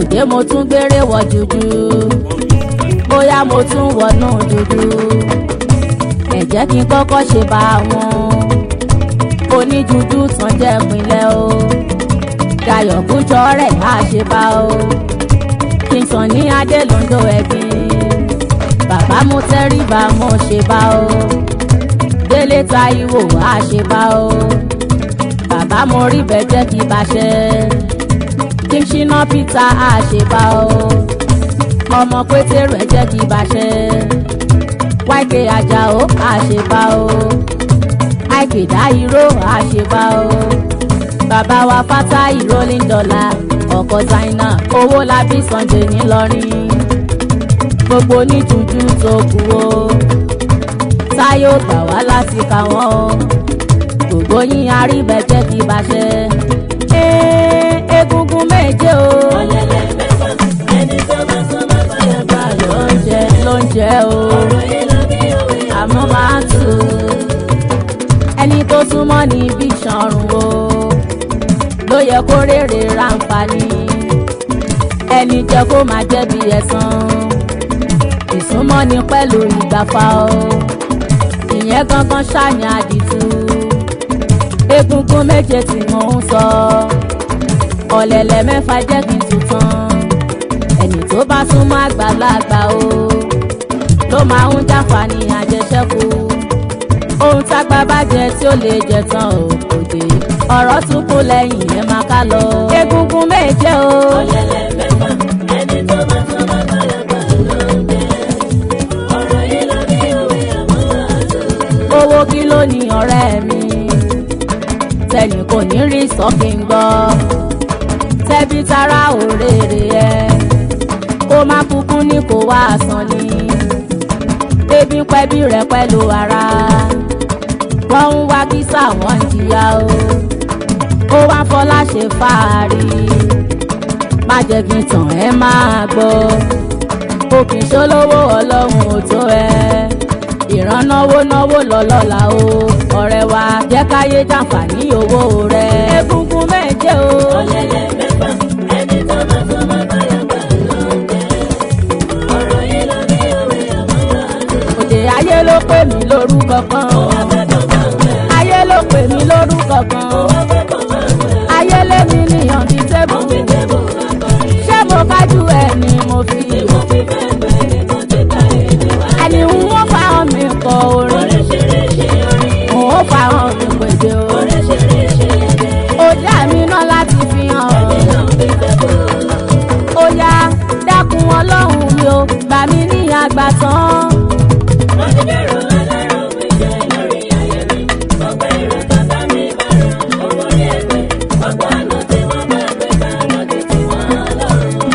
òde mo tún gbére wọ jújú bóyá mo tún wọnú dúdú ẹ jẹ́ kí n kọ́kọ́ ṣe bá wọn oníjúdú tán jẹ́ pinlẹ̀ o dayọ̀ kújọ rẹ̀ á ṣe bá o kí n sàn ní adé londo ẹbí bàbá mo tẹríba mo ṣe bá o délé táíwò á ṣe bá o bàbá mo rí bẹ́ẹ̀ jẹ́ kí bá ṣe kí n ṣínà peter á ṣe bá o ọmọ pétérù ẹ jẹ́ kí bá ṣe wáìkè ajáò á ṣe bá o àìkè dáìró á ṣe bá o bàbá wa fátá ìrólín dọ́là ọkọ̀ zaina owó labí sunday ńìlọrin gbogbo oníjújú tó kù o táyọ̀ gbà wá láti kà wọ́n o gbogbo yín aríbẹ̀jẹ́ kí bá ṣe ee egungun méje o ọ̀lẹ́lẹ̀ mẹ́fà ẹni tó bá sọ máa fàyà gbà ló ń jẹ ló ń jẹ o ọ̀rọ̀ yìí ló bí òwe àmọ́ máa tù ú ẹni tó súnmọ́ ní bí ìṣọ̀rùn o ló yẹ kó rèrè ráǹfààní ẹni jẹ́ kó máa jẹ́ bí ẹ̀san ìsúnmọ́ ni pẹ̀lú ìgbàfà o ìyẹn gangan ṣàní àdìtú egungun méje tí mò ń sọ ọ̀lẹ̀lẹ̀ mẹ́fà jẹ́ kí n tún tán ẹni tó bá súnmọ́ àgbàlagbà o ló máa ń jàǹfààní àjẹsẹ́kù ohun tágbà bá jẹ tí ó lè jẹ tán ò kò dé ọ̀rọ̀ tún kú lẹ́yìn ẹ̀ máa ká lọ. egungun méje o ọ̀lẹ́lẹ̀ mẹ́fà ẹni tó bá sọ máa fàyà gbà ló ń jẹ ọ̀rọ̀ yìí ló bí òwe àmọ́ àtò. owó kí ló ní ọ̀rẹ́ mi tẹnì kò ní rí sọ́kì ń gbọ́ tẹ́bí tara òrèrè ẹ kó má kúkú ní kó wá sàn ni ebi ń pẹ́ bí rẹ̀ pẹ̀lú ara wọ́n ń wá kísà wọ́n ń jìyà o ó wá fọlá ṣe fàárì má jẹ́ kí n tàn ẹ́ máa gbọ́ òkè ṣolówó ọlọ́run ò tó ẹ ìrànnáwó náwó lọ́lọ́la o ọ̀rẹ́ wa jẹ́ káyé jàǹfààní owó rẹ egungun méje o ọ̀lẹ́lẹ̀ mẹ́fà ẹni tó bá sọ máa fàyà gbà ló ń jẹ ọ̀rọ̀ yìí ló bí òwe àmọ́ àtò. òde ayé ló pè mí lórúkọ kan akẹ́kọ̀ọ́ máa ń wẹ̀ ayé ló pè mí lórúkọ kan akẹ́kọ̀ọ́ máa ń wẹ̀ ayé lémi níyàn bíi tébù fi tébù akọrin ṣé mo kájú ẹ ni mo fi mo fi fẹ́ gbẹ́ nìkan ti ta èdè wá. ẹni ń wọ́n fáwọn mi kọ orin oríṣiríṣi orin òun fáwọn mi pèjè o oríṣiríṣi èdè òde àmì náà láti fi hàn nínú fífẹ́ bò. ó yá dákun ọlọ́run mi ò gbà mí ní àgbà tán. wọ́n ti dẹ̀rọ alárò mi jẹ́ lórí ayé mi. ọgbà èrò tata mi bá ràn owó rí ẹgbẹ́. ọgbà àná tí wọ́n bá gbé ká lọ́dún tí wọ́n lọ́rùn.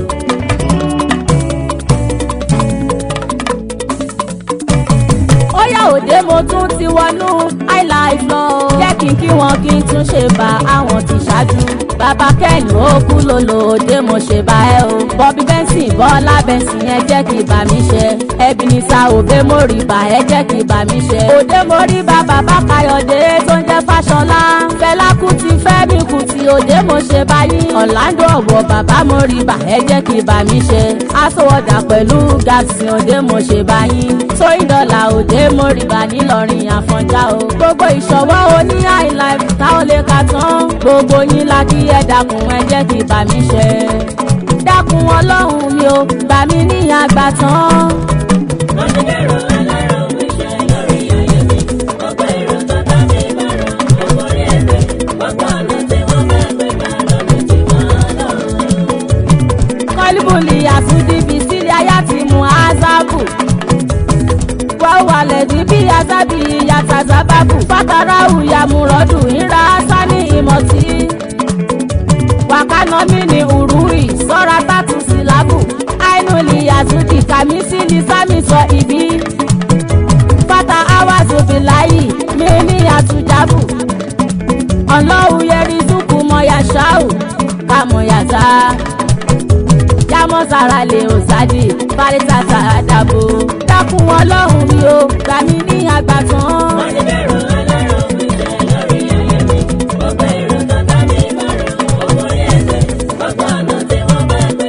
ó yá òde mo tún ti wọnú highlife lọ. jẹ́ kí n kí wọn kí n tún ṣe bá àwọn ti ṣáájú. bàbá kẹ́hìn ó kú lòlò òde mo ṣe bá ẹ o. bọ́bí bẹ́ńsìn bọ́lá bẹ́ńsìn ẹ jẹ́ kí bà mí ṣe. ẹbí ní sa òbé mo rí bá ẹ jẹ́ kí bà mí ṣe. òde mo rí bá bàbá káyọ̀dé tó ń jẹ́ fáṣọlá. fẹlá kùtì fẹ́mi kùtì òde mo ṣe báyìí. ọ̀làǹdó ọ̀wọ̀ bàbá mo rí bá ẹ jẹ́ kí bà mí ṣe. aṣọwọ́dà pẹ̀lú gàtì òde mo ṣe báyìí. tóyìn dọ́là òde mo rí bá nílọrin àfọ̀njá o. gbogbo ìṣọwọ́ oní highlife táwọn lè ka tán. gbogbo yín la kí ẹ dákun ẹ jẹ́ kí bà mí ṣe. dákun ọlọ́run mi ò gbà mí ní àgbà tán. wọ́n ti dẹ̀rọ alárò mi jẹ́ lórí ayé mi. ọgbà èrò tata mi bá ràn owó rí ẹgbẹ́. ọgbà àná tí wọ́n bá gbé ká lọ́dún tí wọ́n lọ́rùn. kọ́líbùlì àtúndìbí sílé ayá ti mú azabu. wọ́n wàlẹ̀ ní bí azabi yàtà sábàbù. fàtàrà òyàmúrọ̀dù ìra sani ìmọ̀tí. wàkánà mi ní urui sọ́ra tàtú sílábù. àìnúlì àtúndì kàmísì ní sámi sọ ìbí. fata awazu bilayi mi ní àtújábù. ọlọ́run yẹri dúkù mọ́yà ṣáù kàmọ́yàtà jámọ́ sára lè ò sáde fáríta sára dàbò. dákun ọlọ́run mi ò gbà mí ní àgbà tán. wọ́n ti dẹ̀rọ alárò mi jẹ́ lórí ayé mi. ọgbà èrò tata mi bá ràn owó rí ẹgbẹ́. ọgbà àná tí wọ́n bá gbé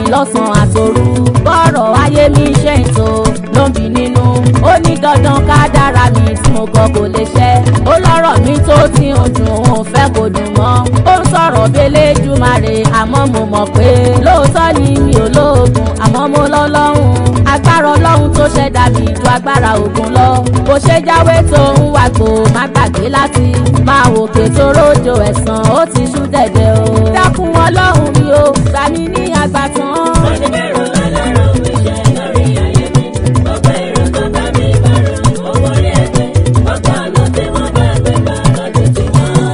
lọ́sàn-án àtòru bọ́rọ̀ ayé mi ṣe ń tò ló ń bí nínú ó ní dandan ká dára mi tí mo kọ kò lè ṣẹ ó lọ́rọ̀ mi tó ti ń dùn òun fẹ́ kò dùn mọ́ ó ń sọ̀rọ̀ bẹ́lẹ́ jùmàrè àmọ́ mo mọ̀ pé lóòótọ́ ni mi ò lóògùn àmọ́ mo lọ́lọ́hún agbára ọlọ́run tó ṣẹ̀dá mi ju agbára ògùn lọ bó ṣe jáwé tó ń wàgbò má gbàgbé láti máa wòkè tó rójò ẹ̀sán ó ti ṣú dẹ̀dẹ̀ o dákun ọlọ́run mi ò gbà mí ní àgbàtàn. Oníbẹ̀rù ọlọ́run mi ṣe lórí ayé mi. Gbogbo èrò tó bá mi bá rò owó rí ẹgbẹ́. Gbogbo ọ̀nà tí wọ́n bá gbé gbà lọ́dún tí wọ́n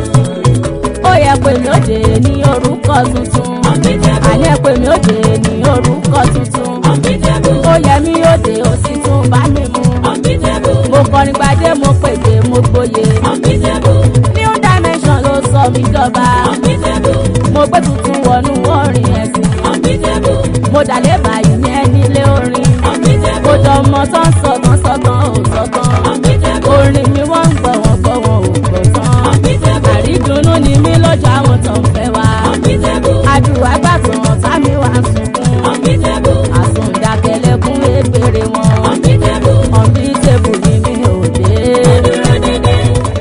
lọ́rùn. ó yẹ pé mi ò dé ní orúkọ tuntun Unbeatable, àní ẹ pé mi ò dé ní orúkọ tuntun unbeatable, ó yẹ mi ò dé ó sì tún bá mi mú unbeatable, mo kọrin gbadé mo pèdè mo gboyè unbeatable, new dimension ló sọ mí dọba unbeatable, mo gbé tuntun wọnú orin ẹ̀sìn unbeatable, mo dàlẹ́ báyìí ní ẹni ilé orin mo unbeatable, dọmọ tó ń sọgbọ́n sọgbọ́n ò sọgbọ́n unbeatable, orin mi wọ́n ń gbọ́ wọ́n gbọ́ wọn ò gbọ́ tán unbeatable, àrídùnnú ni mí lọ́jọ́ àwọn tó ń fẹ́ wá unbeatable, àdùá gbàtàn sámi wá sunkún unbeatable, àsùndàkẹlẹkùn égbèrè wọn unbeatable. ọ̀bí tèbù ni mi ò dé Dúró dédé,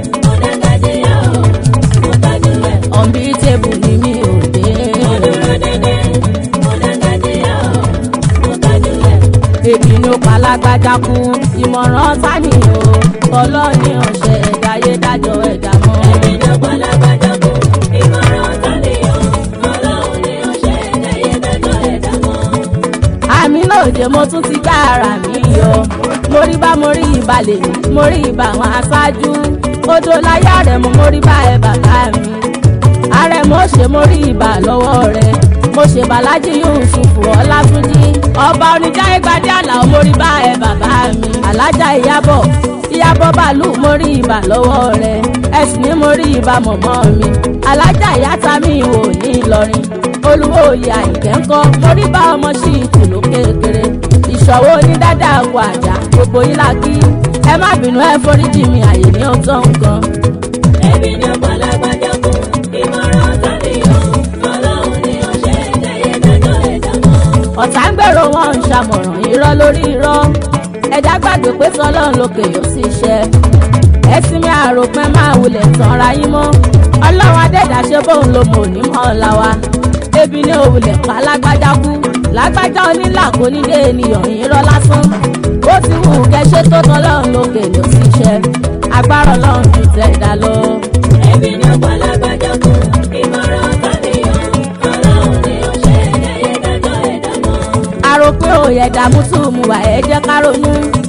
ọ̀dàgàdìyà ò, mo tọ́jú ẹ̀. ọ̀bí tèbù ni mi ò dé Dúró dédé, ọ̀dàgàdìyà ò, mo tọ́jú ẹ̀. èmi ló palágbájá kú ìmọ̀ràn tani o ọlọ́ọ̀ni ọ̀sẹ̀ ẹ̀dáyé dájọ́ ẹ̀dá mọ́. Èmi ló palágbájá kú, ìmọ̀ràn tánìyàn. Ọlọ́run ni ó ṣe ẹ̀dáyé dájọ́ ẹ̀dá mọ́. àmì lóde mo tún ti gbá ara mi yọ mo rí bá mo rí ìbalẹ̀ mo rí ìbà àwọn aṣáájú odò láyà rẹ̀ mo mo rí bá ẹ bàbá mi ààrẹ mo ṣe mo rí ìbà lọ́wọ́ rẹ̀ mo ṣe bàlájì Yúsúfù Ọlátúnjí ọba oníjà ìgbàdí àlà mo rí bá ẹ bàbá mi alájà ìyábọ̀ ìyábọ̀ bàálù mo rí ìbà lọ́wọ́ rẹ̀ ẹ̀sìn ni mo rí ìbà mọ̀mọ́ mi alájà ìyáta mi ò ní Ìlọrin olúwo oyè àyìnkẹ́ ńkọ́ mo rí bá ọmọ sí ìtùlù kékeré ìṣòwò onídàdà àwọ̀ àjà gbogbo yín la kí ẹ má bínú ẹ foríjì mi àyè ní ọ̀tọ̀ nǹkan. Èmi ló palágbájá kú, ìmọ̀ràn tánìyàn. Ọlọ́run ni ó ṣe ẹ̀dáyé dájọ́ ẹ̀dá mọ́. ọ̀tá ń gbèrò wọn ń ṣàmọ̀ràn irọ́ lórí irọ́ ẹ̀dá gbàgbé pé tọ́lọ́run lókè yóò sì ṣẹ ẹ̀sìn mi àròpin máa wulẹ̀ tanra yín mọ́ ọlọ́run adẹ́dà ṣe bóun ló mọ̀ ní mọ́ ọ̀la wa ebi ní òwúlẹ̀ pa lágbájá kú lágbájá onílà kò ní dé ènìyàn irọ́ lásán ó ti wù kẹ́ṣẹ́ tó tọ́lọ́run lókè yóò sì ṣẹ agbára ọlọ́run ju tẹ̀dá lọ. Èmi ló palágbájá kú, ìmọ̀ràn tánìyàn. Ọlọ́run ni ó ṣe ẹ̀dáyé dájọ́ ẹ̀dá mọ́. àròpé òye dààmú tù mú wà ẹ jẹ́ ká ronú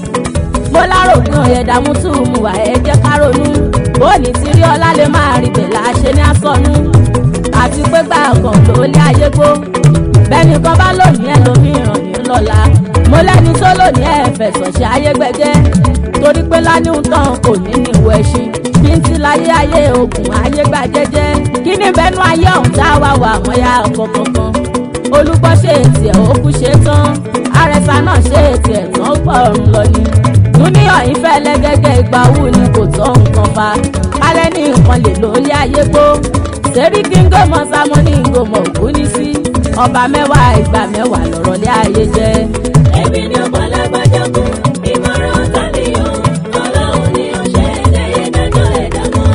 mo láròpin òye dààmú tù mú wà ẹ jẹ́ ká ronú bóòní tí rí ọlá lè máa rí bẹ̀ láṣẹ ní àsọnù àti pé gbà kan ló lé ayé gbó bẹ́ẹ̀ni kan bá lónìí ẹ̀ lómìíràn ní lọ́la mo lẹ́ni tó lónìí ẹ̀ fẹ̀sọ̀ ṣe ayé gbẹgẹ́ torí pé láníhùn tán kò ní ní ìwọ ẹṣin bí n ti láyé ayé ogun ayé gbà jẹ́jẹ́ kí ní bẹ́nu ayé ọ̀hún tá a wá wà wọ́n yá ọkọ̀ kankan olùgbọ́ ṣe ètì ẹ̀ òkú ṣe tán àrẹ̀sà náà ṣe ètì ẹ̀ tán pọ̀ ọ̀run lọ ni. dúníyàn yìí fẹ́ lẹ́gẹ́gẹ́ ìgbà wù ni kò tọ́ nǹkan fa kálẹ̀ ní nǹkan lè lórí ayé gbó. sẹ́rí kí n gómọ sámọ́ ní ngòmọ̀ òkú ní sí ọba mẹ́wàá ìgbà mẹ́wàá lọ̀rọ̀ lé ayé jẹ́. Èmi ló palágbájá kú, ìmọ̀ràn tánìyàn. Ọlọ́run ni ó ṣe ẹ̀dáyé dájọ́ ẹ̀dá mọ́.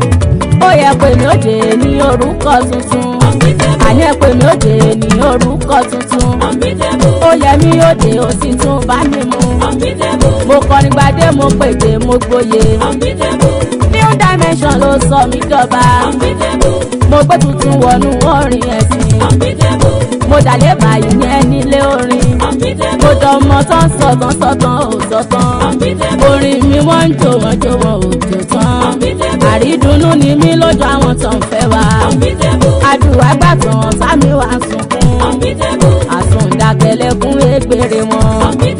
ó yẹ pé mi ò dé ní orúkọ tuntun àní ẹ pé mi ò dé ní orúkọ tuntun Unbeatable, ó yẹ mi ò dé ó sì tún bá mi mú. unbeatable, mo kọrin gbadé mo pèdè mo gboyè. unbeatable, new dimension ló sọ mí dọba. unbeatable, mo gbé tuntun wọnú orin ẹ̀sìn. unbeatable, mo dàlẹ́ báyìí ní ẹni ilé orin. mo unbeatable, dọmọ tán sọ̀tàn sọ̀tàn ò sọ̀tàn. unbeatable, orin mi wọ́n ń jò wọ́n jò wọ́n ò jò tán. unbeatable, àrídùnnú ni mí lójú àwọn tó ń fẹ́ wa. unbeatable, àdùá gbàtàn sámi wá sunkún. unbeatable, àsùndàkẹlẹkùn égbèrè wọn. unbeatable.